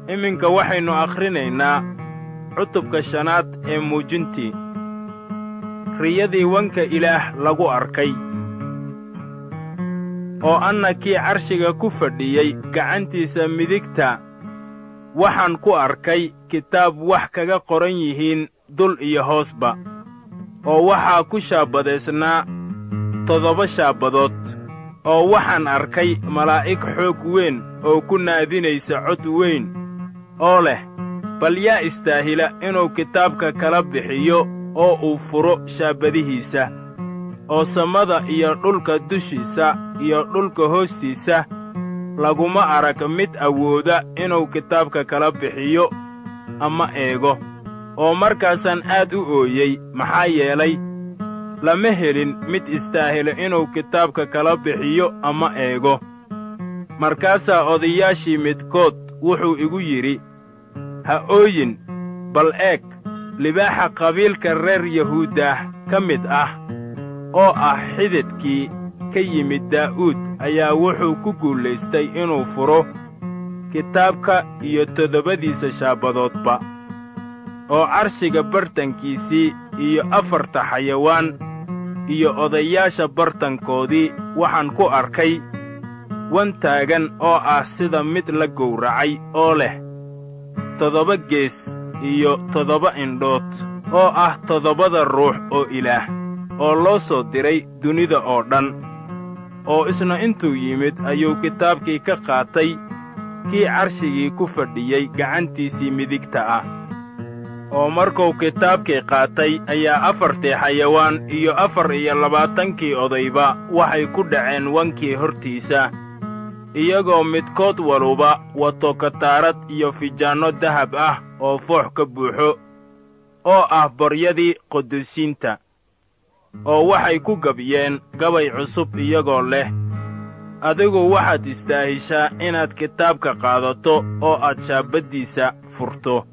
iminka waxaynu akhrinaynaa cutubka shanaad ee muujintii riyadii wanka ilaah lagu arkay oo anna kii carshiga ku fadhiyey gacantiisa midigta waxaan ku arkay kitaab wax kaga qoran yihiin dul iyo hoosba oo waxaa ku shaabadaysnaa toddoba shaabadood oo waxaan arkay malaa'ig xoog weyn oo ku naadinaysa cod weyn oo leh bal yaa istaahila inuu kitaabka kala bixiyo oo uu furo shaabadihiisa oo samada iyo dhulka dushiisa iyo dhulka hoostiisa laguma arag mid awooda inuu kitaabka kala bixiyo ama eego oo markaasaan aad u ooyey maxaa yeelay lama helin mid istaahilo inuu kitaabka kala bixiyo ama eego markaasaa odayaashii midkood wuxuu igu yidhi ha ooyin bal eeg libaaxa qabiilka reer yahuuddah ka mid ah oo ah xididkii ka yimid daa'uud ayaa wuxuu ku guulaystay inuu furo kitaabka iyo toddobadiisa shaabadoodba oo carshiga bartankiisii iyo afarta xayawaan iyo odayaasha bartankoodii waxaan ku arkay wan taagan oo ah sida mid la gowracay oo leh toddoba gees iyo toddoba indhood oo ah toddobada ruux oo ilaah oo loo soo diray dunida oo dhan oo isna intuu yimid ayuu kitaabkii ka qaatay kii carshigii ku fadhiyey gacantiisii midigta ah oo markuu kitaabkii qaatay ayaa afartii xayawaan iyo afar iyo labaatankii odayba waxay ku dhaceen wankii hortiisa iyagoo midkood waluba wato kataarad iyo fijaanno dahab ah oo foox ka buuxo oo ah baryadii qudusiinta oo waxay ku gabyeen gabay cusub iyagoo leh adigu waxaad istaahishaa inaad kitaabka qaadato oo aad shaabaddiisa furto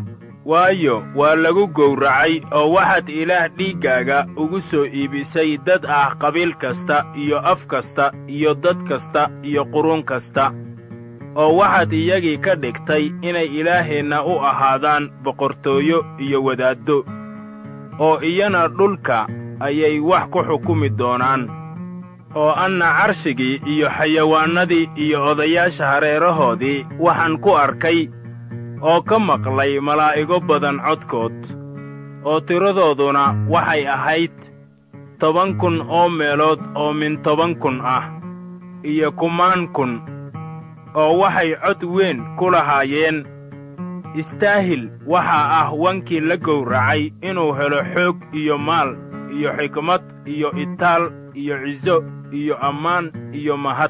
waayo waa lagu gowracay oo waxaad ilaah dhiiggaaga ugu soo iibisay dad ah qabiil kasta iyo af kasta iyo dad kasta iyo quruun kasta oo waxaad iyagii ka dhigtay inay ilaaheenna u ahaadaan boqortooyo iyo wadaaddo oo iyana dhulka ayay wax ku xukumi doonaan oo anna carshigii iyo xayawaannadii iyo odayaasha hareerahoodii waxaan ku arkay oo ka maqlay malaa'igo badan codkood oo tiradooduna waxay ahayd toban kun oo meelood oo min toban kun ah iyo kumaan kun oo waxay cod weyn ku lahaayeen istaahil waxaa ah wankii la gowracay inuu helo xoog iyo maal iyo xikmad iyo itaal iyo ciso iyo ammaan iyo mahad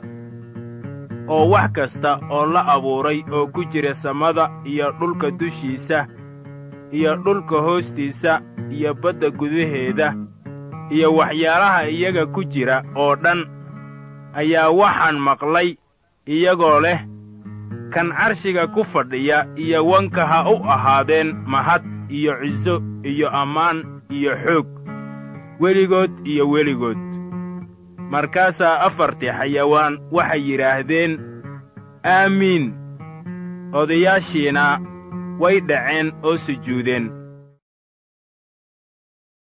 oo wax kasta oo la abuuray oo ku jira samada iyo dhulka dushiisa iyo dhulka hoostiisa iyo badda gudaheeda iyo waxyaalaha iyaga ku jira oo dhan ayaa waxaan maqlay iyagoo leh kan carshiga ku fadhiya iyo wanka ha u ahaadeen mahad iyo ciso iyo ammaan iyo xoog weligood iyo weligood markaasaa afartii xayawaan waxay yidhaahdeen aamiin odayaashiina way dhaceen oo sujuudeen